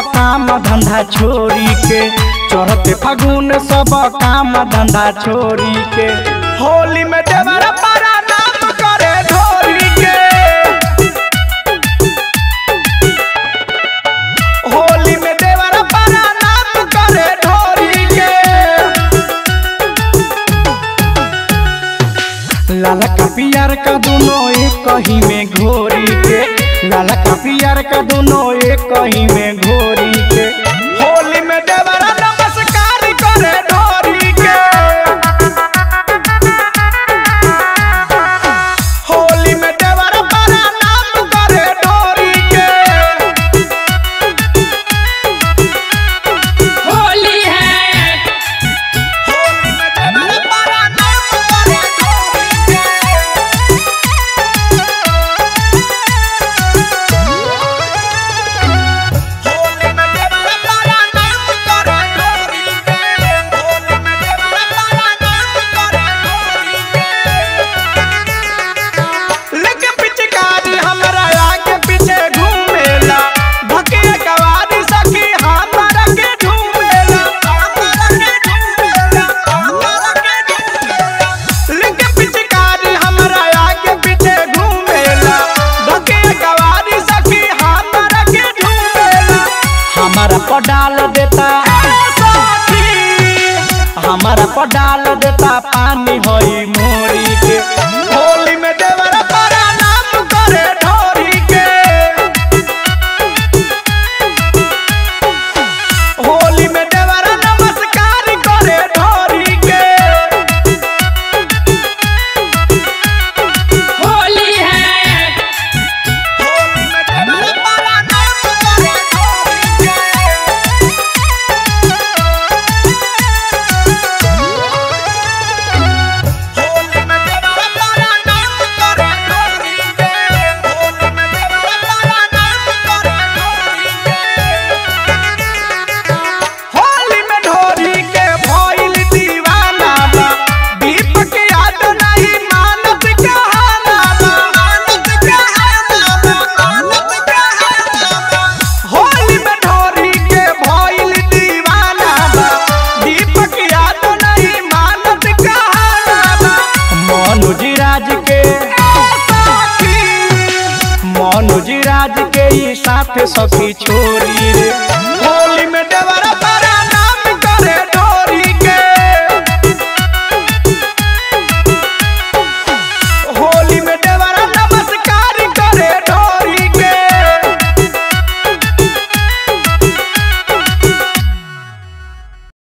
काम धंधा छोड़ी के चढ़ते फागुन सब काम धंधा छोड़ी के होली में देवरा पारा नाम करे ढोरी के होली में देवरा पारा नाम करे ढोरी के लाला का पियर का दोनों एक कहीं में घोरी के लाला का पियर का दोनों एक कहीं में घोरी के होली में देवरा नमस्कार करे ढोरी के होली में देवरा बड़ा नाम करे ढोरी के होली है होली में देवरा बड़ा नाम करे ढोरी के होली में देवरा बड़ा नाम करे ढोरी के होली में देवरा बड़ा नाम करे ढोरी के लेके पिचकारी हमरा आगे पीछे घूमेला भकिया कवारी सखी हमरा के झूमेला हमरा के झूमेला हमरा के झूमेला लेके पिचकारी हमरा आगे पीछे घूमेला भकिया कवारी सखी हमरा के झूमेला हमारा पडाल देता हमारा पडाल देता पानी होई मोरी के होली में देवरा बड़ा नाम करे ढोरी के होली में देवरा नमस्कार करे ढोरी के होली है होली में देवरा बड़ा नाम करे ढोरी के होली में देवरा बड़ा नाम करे ढोरी के होली में देवरा बड़ा नाम करे ढोरी के होली में ढोरी के भइल दीवाना बा दीपक याद नहीं मानत कहाना बा मानत कहाना बा मानत कहाना बा होली में ढोरी के भइल दीवाना बा दीपक याद नहीं मानत कहाना बा मनोज राज के मनोज राज के ई साथ सखी छोरी रे